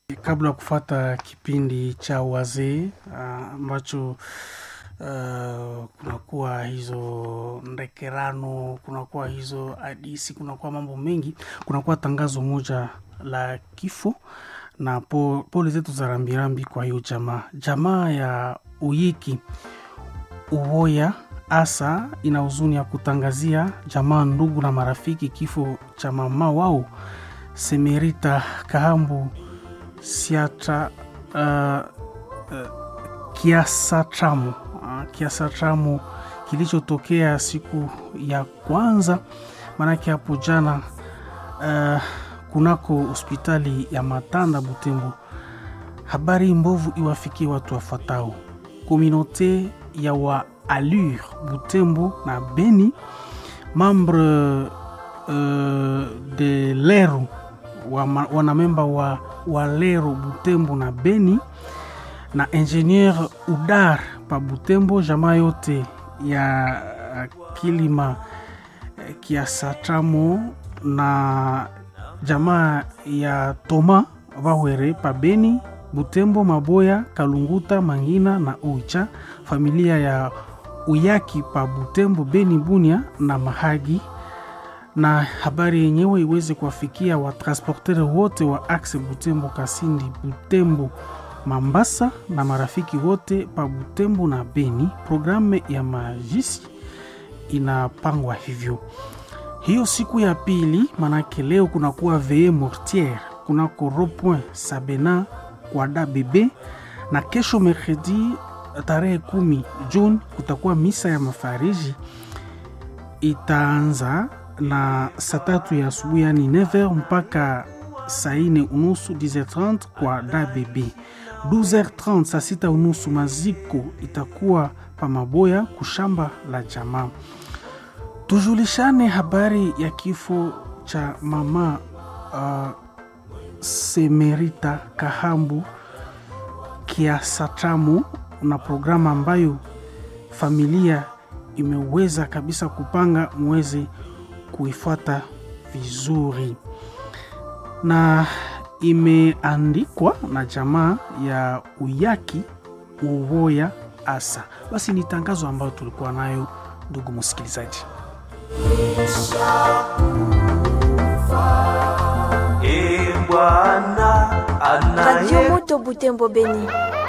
Kabla ya kufata kipindi cha wazee ambacho uh, kunakuwa hizo ndekerano, kunakuwa hizo hadisi, kunakuwa mambo mengi, kunakuwa tangazo moja la kifo na po, pole zetu za rambirambi kwa hiyo jamaa jamaa ya Uyiki Uwoya asa ina huzuni ya kutangazia jamaa, ndugu na marafiki kifo cha mama wao Semerita Kahambu siatra uh, uh, kiasatramu uh, kiasatramu kilichotokea siku ya kwanza, maanake hapo jana uh, kunako hospitali ya Matanda Butembo. Habari mbovu iwafikie watu wafuatao: kominote ya wa Allure Butembo na Beni, membre uh, de Leru wanamemba wa, wa Leru Butembo na Beni na ingenieur Udar pa Butembo, jamaa yote ya Kilima Kiasatramo na jamaa ya Toma Vawere pa Beni, Butembo, Maboya, Kalunguta, Mangina na Oicha, familia ya Uyaki pa Butembo, Beni, Bunia na Mahagi na habari yenyewe iweze kuwafikia watransporteri wote wa axe Butembo, Kasindi, Butembo, Mambasa na marafiki wote pa Butembo na Beni. Programu ya majisi inapangwa hivyo hiyo siku ya pili, manake leo kunakuwa vee mortiere kunako ropoint Sabena kwada bebe, na kesho mercredi tarehe kumi Juni kutakuwa misa ya mafariji itaanza na saa tatu ya asubuhi yani 9h mpaka saa ine unusu 10h30 kwa DBB. 12h30 saa sita unusu maziko itakuwa pa Maboya kushamba la jamaa. Tujulishane habari ya kifo cha mama uh, Semerita Kahambu Kiasatramu na programu ambayo familia imeweza kabisa kupanga mwezi kuifuata vizuri na imeandikwa na jamaa ya Uyaki Uwoya asa. Basi ni tangazo ambayo tulikuwa nayo, ndugu msikilizaji. E Bwana Radio Moto Butembo Beni